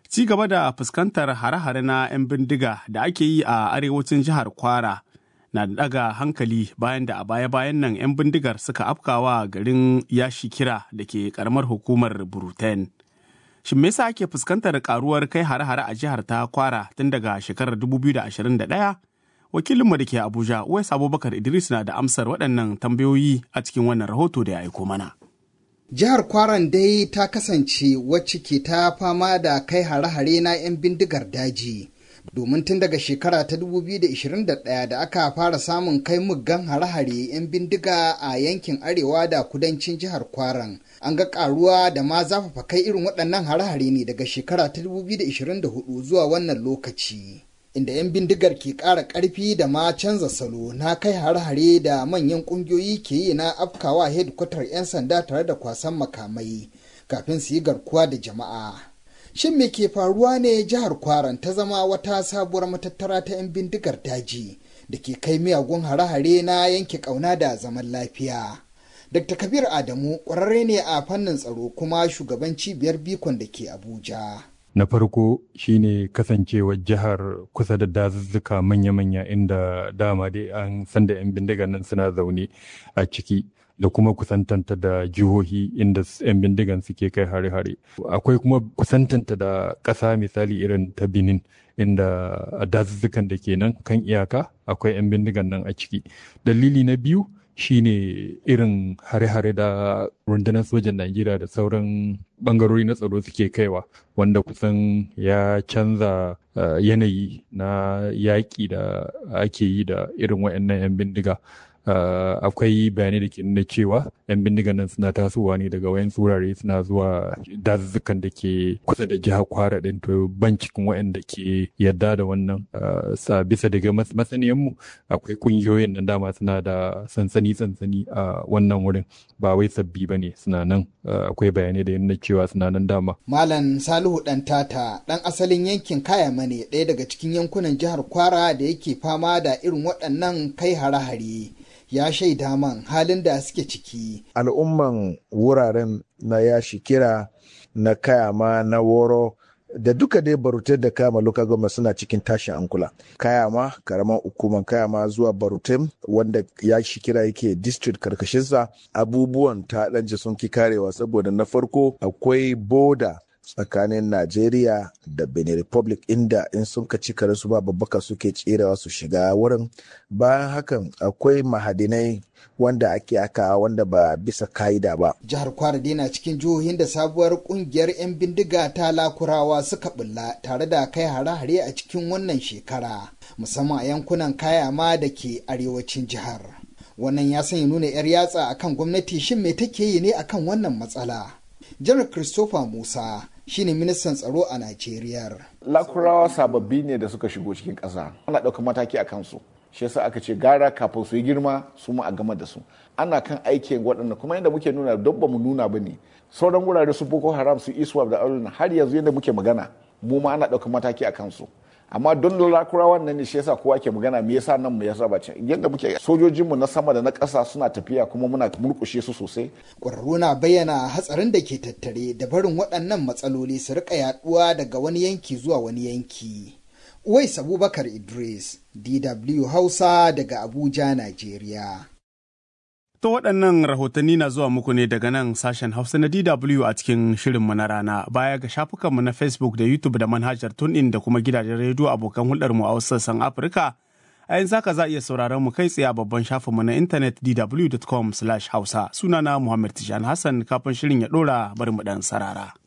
Ci gaba da fuskantar hare-hare na 'yan bindiga da ake yi a arewacin jihar Kwara na daga hankali bayan da a baya-bayan nan 'yan bindigar suka afkawa garin yashi kira da ke karamar hukumar Buruten. Shin me yasa ake fuskantar karuwar kai hare-hare a jihar ta Kwara tun daga shekarar 2021? Wakilinmu da ke Abuja, Uwais Abubakar Idris na da amsar waɗannan tambayoyi a cikin wannan rahoto da ya aiko mana. Jihar Kwaran dai ta kasance wacce ke ta fama da kai hare-hare na 'yan bindigar daji. Domin tun daga shekara ta 2021 da aka fara samun kai muggan hare-hare 'yan bindiga a yankin arewa da kudancin jihar Kwaran. An ga karuwa da ma zafafa kai irin waɗannan hare-hare ne daga shekara ta 2024 zuwa wannan lokaci. inda 'yan bindigar ke ƙara ƙarfi da ma canza salo na kai hare-hare da manyan ƙungiyoyi ke yi na afkawa hedkwatar 'yan sanda tare da kwasan makamai kafin su yi garkuwa da jama'a. Shin me ke faruwa ne jihar Kwaran ta zama wata sabuwar matattara ta 'yan bindigar daji da ke kai miyagun hare-hare na yanke ƙauna da zaman lafiya. Dr. Kabir Adamu ƙwararre ne a fannin tsaro kuma shugaban cibiyar bikon da ke Abuja. na farko shine kasancewar jihar kusa da dazuzzuka manya-manya inda dama dai an san da 'yan bindiga nan suna zaune a ciki da kuma kusantanta da jihohi inda 'yan bindigan suke kai hare-hare akwai kuma kusantanta da ƙasa misali irin ta benin inda a dazuzzukan da ke nan kan iyaka akwai 'yan bindigan nan a ciki dalili na biyu shine irin hare-hare da rundunar sojan Najeriya da sauran bangarori na tsaro suke kaiwa wanda kusan ya canza uh, yanayi na yaƙi da ake yi da irin waɗannan 'yan bindiga. Uh, akwai bayanai da ke nuna cewa 'yan bindigan nan suna tasowa ne daga wayan wurare suna zuwa dazuzzukan da ke kusa da jihar kwara ɗin to ban cikin waɗanda ke yadda da wannan uh, sa bisa daga masaniyanmu akwai ƙungiyoyin nan dama suna da sansani sansani a uh, wannan wurin ba wai sabbi ba ne suna nan akwai bayanai da nuna cewa suna nan dama. Malam Salihu ɗan tata ɗan asalin yankin Kayama ne ɗaya daga cikin yankunan jihar Kwara da yake fama da irin waɗannan kai hare-hare. ya shaida man halin da suke ciki. Al'umman wuraren na yashi kira na kayama na woro da duka dai barute da kayama local government suna cikin tashin ankula. Kayama karaman hukuman kayama zuwa barute wanda ya shi kira yake district karkashinsa abubuwan ta ɗanje sun ki karewa saboda na farko akwai boda tsakanin Najeriya da Benin Republic inda in sun ka ci su ba babbaka suke tserewa su shiga wurin bayan hakan akwai mahadinai wanda ake aka wanda ba bisa ka'ida ba. Jihar Kwara na cikin jihohin da sabuwar kungiyar 'yan bindiga ta lakurawa suka bulla tare da kai hare-hare a cikin wannan shekara musamman a yankunan kayama da ke arewacin jihar. Wannan ya sanya nuna 'yar yatsa akan gwamnati shin me take yi ne akan wannan matsala. Janar Christopher Musa shine ministan tsaro a Najeriya. Lakurawa sababbi ne da suka shigo cikin ƙasa. Ana ɗaukar mataki a kansu. Shi yasa aka ce gara kafin su yi girma su mu a gama da su. Ana kan aikin waɗanda kuma yadda muke nuna don ba mu nuna ba ne. Sauran wurare su Boko Haram su Iswap da Aulun har yanzu yadda muke magana mu ma ana ɗaukar mataki a kansu. amma don lakurawan nan ne shi yasa kowa ke magana me yasa nan mu yasa ba can yadda muke sojojinmu na sama da na ƙasa suna tafiya kuma muna murƙushe su sosai ƙwararru na bayyana hatsarin da ke tattare da barin waɗannan matsaloli su rika yaɗuwa daga wani yanki zuwa wani yanki Uwais Abubakar Idris DW Hausa daga Abuja Najeriya To waɗannan rahotanni na zuwa muku ne daga nan sashen Hausa na DW a cikin shirinmu na rana baya ga shafukanmu na Facebook da YouTube da manhajar TuneIn da kuma gidajen rediyo abokan hulɗarmu a wasu sassan Afirka. A yanzu haka za a iya sauraron mu kai tsaye a babban shafinmu na intanet dw.com/hausa sunana Muhammad Tijani Hassan kafin shirin ya ɗora bari mu ɗan sarara.